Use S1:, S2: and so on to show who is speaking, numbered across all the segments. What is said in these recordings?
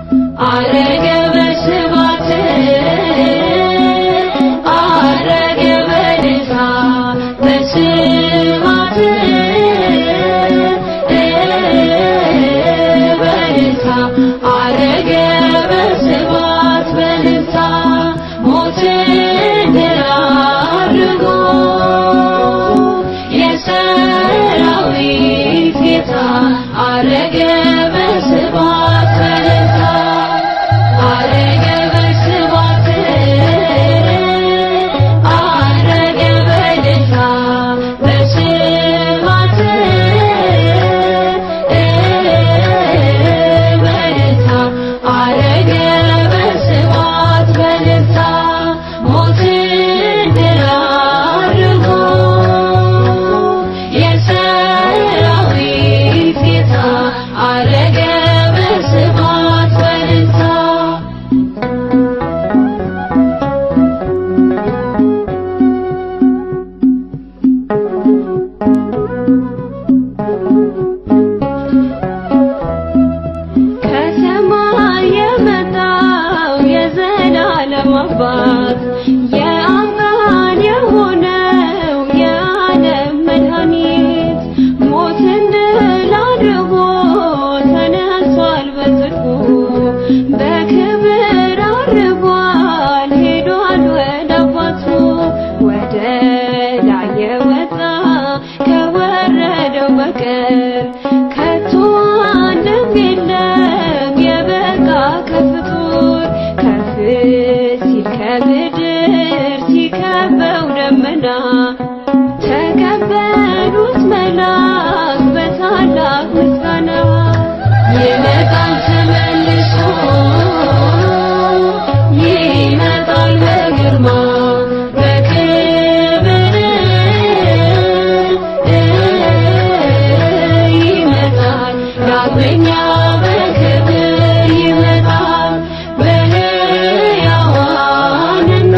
S1: አረገ በስባት አረገ በደስታ በስባት በደስታ አረገ በስባት በደስታ ሞትን ድል አድርጎ የሰራዊት ጌታ አረገ በስባት በደስታ አረገ በስባት አረገ በደስታ በስባት በደስታ አረገ በስባት በደስታ ሞትን ድል አድርጎ የሰራዊት ጌታ አረገ በስባት በደስታ ከሰማይ የመጣው የዘላለም አባት የአምላክ የሆነው የዓለም መድኃኒት ሞትን ድል አድርጎ ተነሷል በጽድቁ በክብር አርጓል ሄዷል ወደ አባቱ ወደ ላይ የወጣ ከወረደው በቀር ከቶ አንድም የለም የበቃ ከፍጡር ከፍ ሲል ከምድር ሲከበው ደመና ተቀበሉት መላክ በታላቅ ምስጋና ይመጣል ተመልሶ ይመጣል በግርማ በክብር ይመጣል ዳግመኛ በክብር ይመጣል በሕያዋንና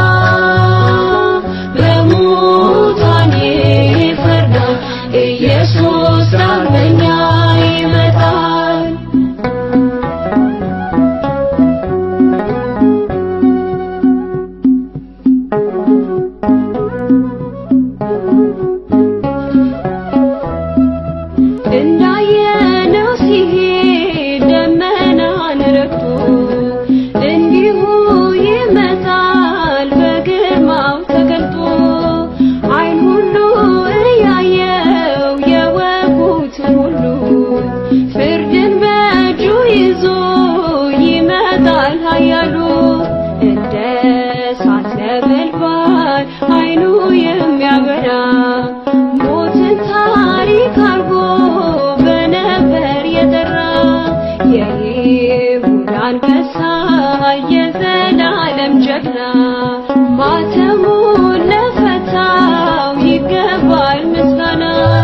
S1: በሙታን ይፈርዳል ኢየሱስ ዳግመኛ ይመጣል እንዳየነው ሲሄድ ደመናን ረግቶ እንዲሁ ይመጣል በግርማው ተገልጦ ዓይን ሁሉ እያየው የወጉትን ሁሉ ፍርድን በእጁ ይዞ ይመጣል ኃያሉ እንደ እሳት ነበልባል ዓይኑ የሚያበራ ሞትን ታሪክ አርጎ በነበር የጠራ የይሁዳ አንበሳ የዘላለም ጀግና ማተሙን ለፈታው ይገባል ምስጋና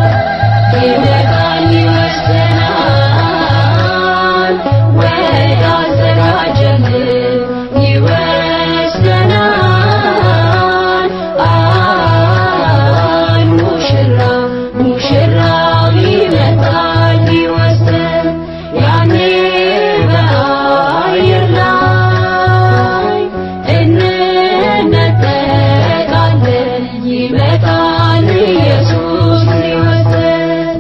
S1: ይመጣል ይወስደናል ወደ አዘጋጀልን ይወስደናል አን ሙሽራ ሙሽራው ይመጣል ሊወስደን ያኔ በአየር ላይ እንነጠቃለን ይመጣል ኢየሱስ ሊወስደን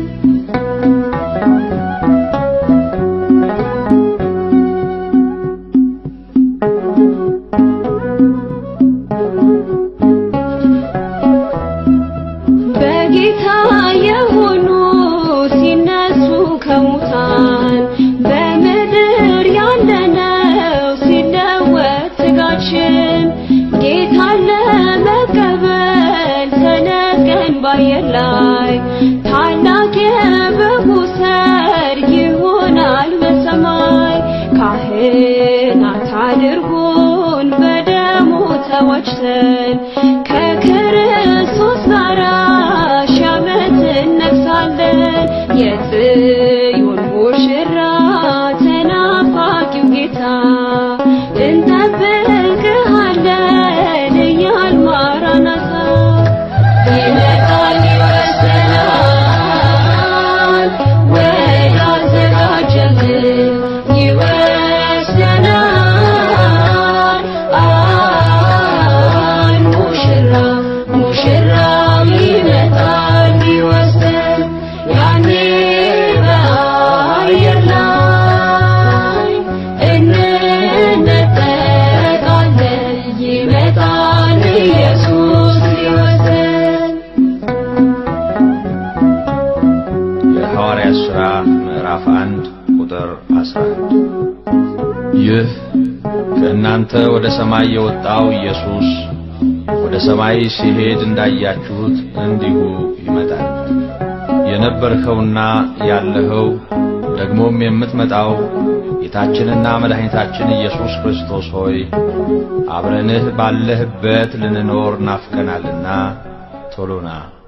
S1: በጌታ የሆኑ ሲነሱ ከሙታን በምድር ያለነው ሲለወጥ ስጋችን ጌታን ለመቀበል ተነቀን ባየር ላይ ታላቅ የበጉ ሰርግ ይሆናል በሰማይ ካህናት አድርጎን በደሙ ተዋጅተን ከክርስቶስ ጋር ሺህ ዓመት እነግሣለን። የጽዮን ሙሽራ ተናፋቂው ጌታ እንጠብቅሃለን እያል ማራናታ ይመጣል ይወስደናል ወደ አዘጋጀልን ይወስደናል
S2: የሐዋርያት ሥራ ምዕራፍ 1 ቁጥር 11። ይህ ከእናንተ ወደ ሰማይ የወጣው ኢየሱስ ወደ ሰማይ ሲሄድ እንዳያችሁት እንዲሁ ይመጣል። የነበርኸውና ያለኸው ደግሞም የምትመጣው ጌታችንና መድኃኒታችን ኢየሱስ ክርስቶስ ሆይ አብረንህ ባለህበት ልንኖር ናፍቀናልና ቶሎና